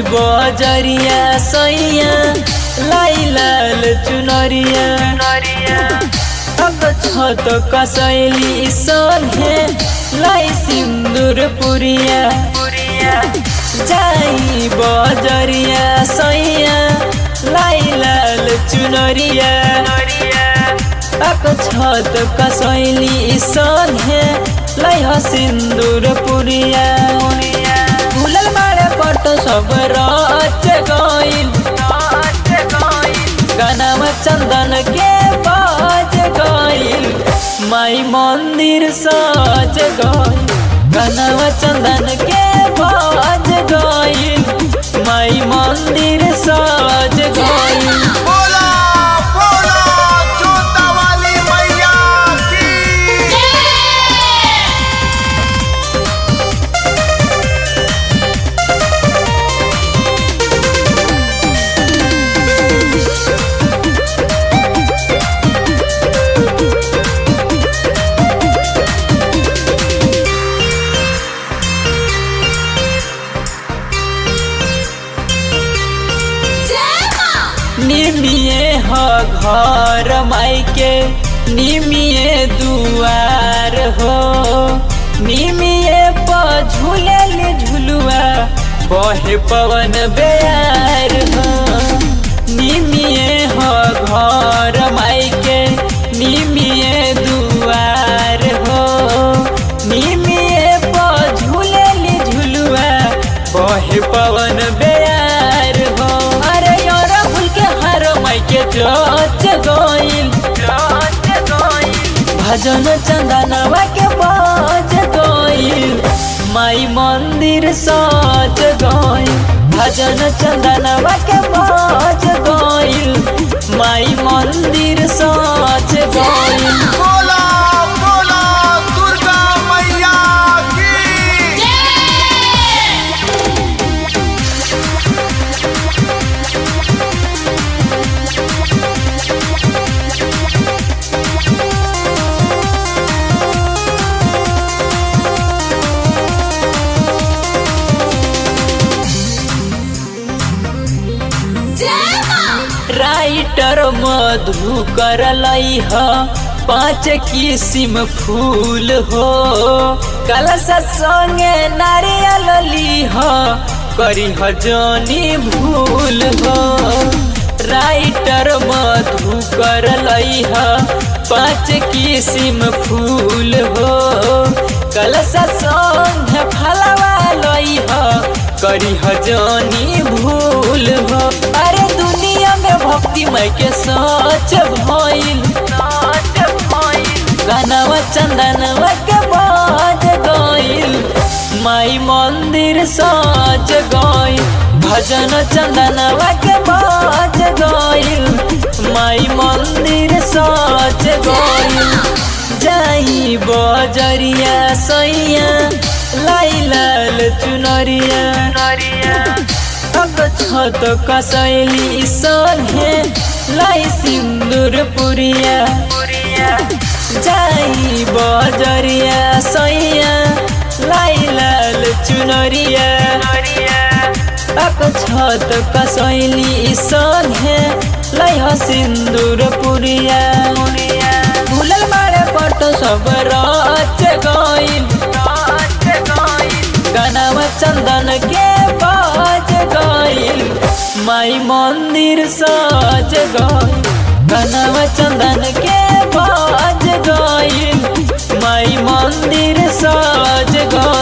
बजरिया सैया लाई लाल चुनरिया अब छत कसैली सहे लाई सिन्दुर पुरिया जाई बजरिया सैया लाई लाल चुनरिया अब छत कसैली सहे लाई ह सिन्दुर पुरिया फुलल मारे पट सब रच गइल गानामा चन्दन के बाज गइल माई मन्दिर सज गइल गानामा चन्दन के बाज गइल माई मन्दिर सज गइल बोला बोला जोता वाली मैया की निमिए ह घर माइके निमिए दुआर हो निमिए प झूलल झुलुआ बहे पवन बेयार हो निमिए ह घर माइके निमिए दुआर हो निमिए प झूलल झुलुआ बहे पवन बेयार हो अरे यार फूल के हर माई के चोच गइल भजन चंदनवा के बाज गइल माई मंदिर सज गइल भजन चंदनवा के बाज गइल माई मंदिर सज गइल बोला बोला दुर्गा मैया की राइटर मधु कर ह पाँच किसिम फूल हो कलश संगे नारियल लीह करी ह जनी भूल हो राइटर मधु कर ह पाँच किसिम फूल हो कलश संगे फलवा लइह करी ह जनी भूल हो अरे दुनिया में भक्ति मय के सच भइल गानावा चंदनवा के बाज गइल माई मंदिर सज गइल भजन चंदनवा के बाज गइल माई मंदिर सज गइल जाई बजरिया सैया लाई लाल चुनरिया अब छत कसैली सहे लाई सिन्दुर पुरिया जाई बजरिया सैया लाई लाल चुनरिया अब छत कसैली सहे लाई ह सिन्दुर पुरिया फुलल मारे पट सब रच गइल गानामा चन्दन के बाज गइल माई मन्दिर सज गइल गानामा चन्दन के बाज गइल माई मन्दिर सज गइल